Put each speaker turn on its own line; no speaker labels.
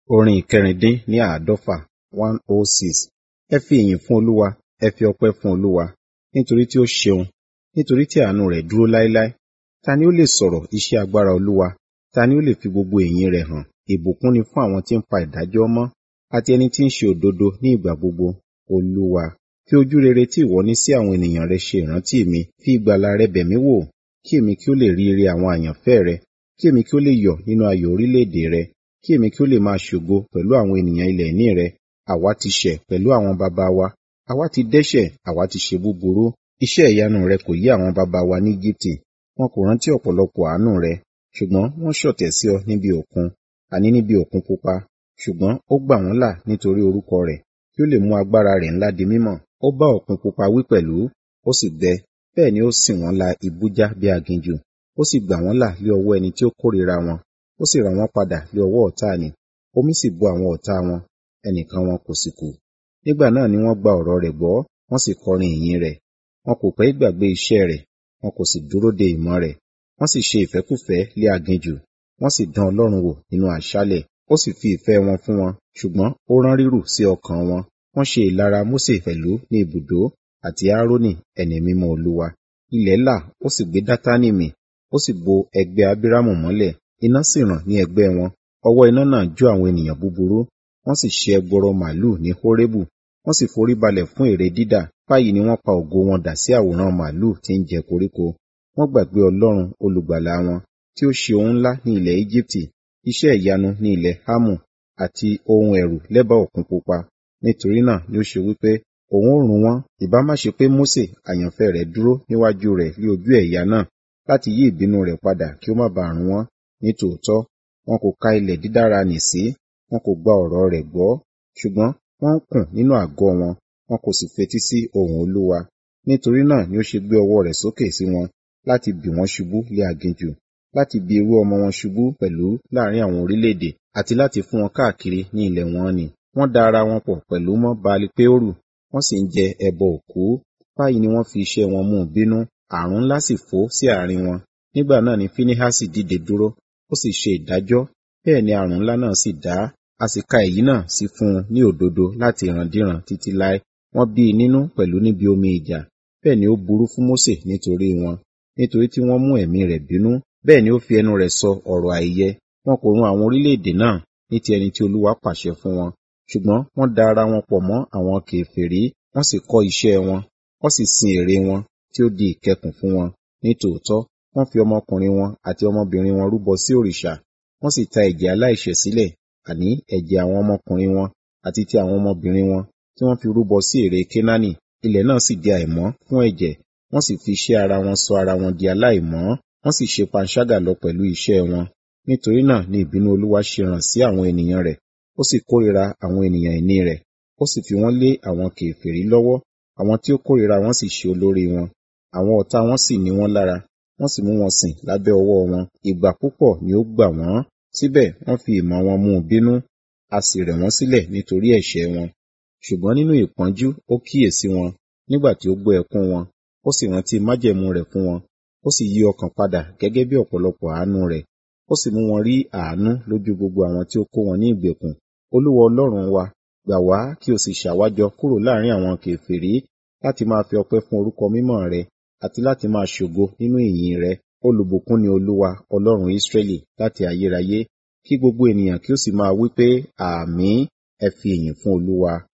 Orin ìkẹrìndín ní àádọ́fà one oh six. Ẹ fi ìyìn fún Olúwa, ẹ fi ọpẹ́ fún Olúwa, nítorí tí ó ṣeun, nítorí tí àánú rẹ̀ dúró láéláé. Ta ni ó lè sọ̀rọ̀ iṣẹ́ agbára Olúwa? Ta ni ó lè fi gbogbo ìyìn rẹ̀ hàn? Ìbùkún ni fún àwọn tí ń pa ìdájọ́ mọ́, àti ẹni tí ń ṣe òdodo ní ìgbà gbogbo. Olúwa, fi ojú rere tí ìwọ ní sí àwọn ènìyàn rẹ ṣe ìrántí mi, fi ìgbàlà rẹ bẹ̀ mí wò, kí èmi kí ó lè rí ire àwọn àyànfẹ́ rẹ, kí èmi kí ó lè yọ̀ nínú ayọ̀ orílẹ̀-èdè rẹ, kí èmi kí ó lè máa ṣògo pẹ̀lú àwọn ènìyàn ilẹ̀ ìní rẹ. Àwa ti ṣẹ̀ pẹ̀lú àwọn baba wa, àwa ti dẹ́ṣẹ̀, àwa ti ṣe búburú. Iṣẹ́ ìyanu rẹ kò yé àwọn baba wa ní Égíptì, wọn kò rántí ọ̀pọ̀lọpọ̀ àánú rẹ, ṣùgbọ́n wọ́n ṣọ̀tẹ̀ sí ọ níbi òkun, àní níbi òkun pupa. Ṣùgbọ́n ó gbà wọ́n là nítorí orúkọ rẹ̀, kí ó lè mú agbára rẹ̀ ńlá di mímọ̀. Ó bá òkun pupa wí pẹ̀lú, ó sì gbẹ, bẹ́ẹ̀ ni ó sìn wọ́n la ibú já bí aginjù. Ó sì gbà wọ́n là lé ọwọ́ ẹni tí ó kórìíra wọn, ó sì rà wọ́n padà lé ọwọ́ ọ̀tá ni. Omi sì bo àwọn ọ̀tá wọn, ẹnìkan wọn kò sì kù. Nígbà náà ni wọ́n gba ọ̀rọ̀ rẹ̀ gbọ́, wọ́n sì kọrin ìyìn rẹ̀. Wọn kò pẹ́ gbàgbé iṣẹ́ rẹ̀, wọn kò sì dúró de ìmọ̀ rẹ̀. Wọ́n sì ṣe ìfẹ́kúfẹ̀ẹ́ lé aginjù, wọ́n sì dán Ọlọ́run wò nínú àṣálẹ̀. Ó sì fi ìfẹ́ wọn fún wọn, ṣùgbọ́n ó rán rírù sí ọkàn wọn. Wọ́n ṣe ìlara Mósè pẹ̀lú ní ibùdó, àti Áárónì ẹni mímọ́ Olúwa. Ilẹ̀ là, ó sì gbé Dátánì mì, ó sì bo ẹgbẹ́ Ábírámù mọ́lẹ̀. Iná sì ràn ní ẹgbẹ́ wọn, ọwọ́ iná náà jó àwọn ènìyàn búburú. Wọ́n sì ṣe ẹgbọrọ màlúù ní Hórébù, wọ́n sì forí balẹ̀ fún ère dídà. Báyìí ni wọ́n pa ògo wọn dà sí àwòrán màlúù tí ń jẹ koríko. Wọ́n gbàgbé Ọlọ́run olùgbàlà wọn, tí ó ṣe ohun ńlá ní ilẹ̀ Égíptì, iṣẹ́ ìyanu ní ilẹ̀ Hámù, àti ohun ẹ̀rù lẹ́bàá òkun pupa. Nítorí náà ni ó ṣe wípé òun ó run wọ́n. Ìbá má ṣe pé Mósè àyànfẹ́ rẹ̀ dúró níwájú rẹ̀ ní ojú ẹ̀yà náà, láti yí ìbínú rẹ̀ padà kí ó má bàa run wọ́n. Nítòótọ́, wọn kò ka ilẹ̀ dídára nì sí, wọn kò gba ọ̀rọ̀ rẹ̀ gbọ́. Ṣùgbọ́n wọ́n ń kùn nínú àgọ́ wọn, wọn kò sì fetí sí ohùn Olúwa. Nítorí náà ni ó ṣe gbé ọwọ́ rẹ̀ sókè sí wọn, láti bì wọ́n ṣubú lé aginjù, láti bi irú ọmọ wọn ṣubú pẹ̀lú láàrin àwọn orílẹ̀-èdè, àti láti fún wọn káàkiri ní ilẹ̀ wọn nì. Wọ́n da ara wọn pọ̀ pẹ̀lú mọ́ Baali-Peoru, wọ́n sì ń jẹ ẹbọ òkú. Báyìí ni wọ́n fi iṣẹ́ wọn mú un bínú, ààrùn ńlá sì fò sí àárín wọn. Nígbà náà ni Fínehásì dìde dúró, ó sì ṣe ìdájọ́, bẹ́ẹ̀ ni ààrùn ńlá náà sì dá. A sì ka èyí náà sí fún un ní òdodo láti ìrandíran títí láé. Wọ́n bí i nínú pẹ̀lú níbi omi ìjà, bẹ́ẹ̀ ni ó burú fún Mósè nítorí wọn, nítorí tí wọ́n mú ẹ̀mí rẹ̀ bínú. Bẹ́ẹ̀ ni ó fi ẹnu rẹ̀ sọ ọ̀rọ̀ àìyẹ. Wọn kò run àwọn orílẹ̀-èdè náà ní ti ẹni tí Olúwa pàṣẹ fún wọn. Ṣùgbọ́n wọ́n da ara wọn pọ̀ mọ́ àwọn kèfèrí, wọ́n sì kọ́ iṣẹ́ wọn, wọ́n sì sin ère wọn tí ó di ìkẹkùn fún wọn. Nítòótọ́, wọ́n fi ọmọkùnrin wọn àti ọmọbìnrin wọn rúbọ sí òrìṣà, wọ́n sì ta ẹ̀jẹ̀ aláìṣẹ̀ sílẹ̀, àní ẹ̀jẹ̀ àwọn ọmọkùnrin wọn àti ti àwọn ọmọbìnrin wọn tí wọ́n fi rúbọ sí ère Kénáánì. Ilẹ̀ náà sì di àìmọ́ fún ẹ̀jẹ̀, wọ́n sì fi iṣẹ́ ara wọn sọ ara wọn di aláìmọ́, wọ́n sì ṣe panṣágà lọ pẹ̀lú iṣẹ́ wọn. Nítorí náà ni ìbínú Olúwa ṣe ràn sí àwọn ènìyàn rẹ̀, ó sì kórìíra àwọn ènìyàn ìní rẹ̀, ó sì fi wọ́n lé àwọn kèfèrí lọ́wọ́, àwọn tí ó kórìíra wọn sì ṣe olórí wọn. Àwọn ọ̀tá wọn sì ní wọ́n lára, wọ́n sì mú wọn sìn lábẹ́ ọwọ́ wọn. Ìgbà púpọ̀ ni ó gbà wọ́n, síbẹ̀ wọ́n fi ìmọ̀ wọn mú un bínú, a sì rẹ̀ wọ́n sílẹ̀ nítorí ẹ̀ṣẹ̀ wọn. Ṣùgbọ́n nínú ìpọ́njú ó kíyèsí wọn, nígbà tí ó gbọ́ ẹkún wọn, ó sì rántí májẹ̀mú rẹ̀ fún wọn, ó sì yí ọkàn padà gẹ́gẹ́ bí ọ̀pọ̀lọpọ̀ àánú rẹ̀, ó sì mú wọn rí àánú lójú gbogbo àwọn tí ó kó wọn ní ìgbèkùn. Olúwa Ọlọ́run wa, gbà wá kí o sì ṣàwájọ kúrò láàrin àwọn kèfèrí, láti máa fi ọpẹ́ fún orúkọ mímọ́ rẹ, àti láti máa ṣògo nínú ìyìn rẹ. Olùbùkún ni Olúwa, Ọlọ́run Ísírẹ́lì, láti ayérayé. Kí gbogbo ènìyàn kí ó sì máa wí pé, Àmín, ẹ fi ìyìn fún Olúwa.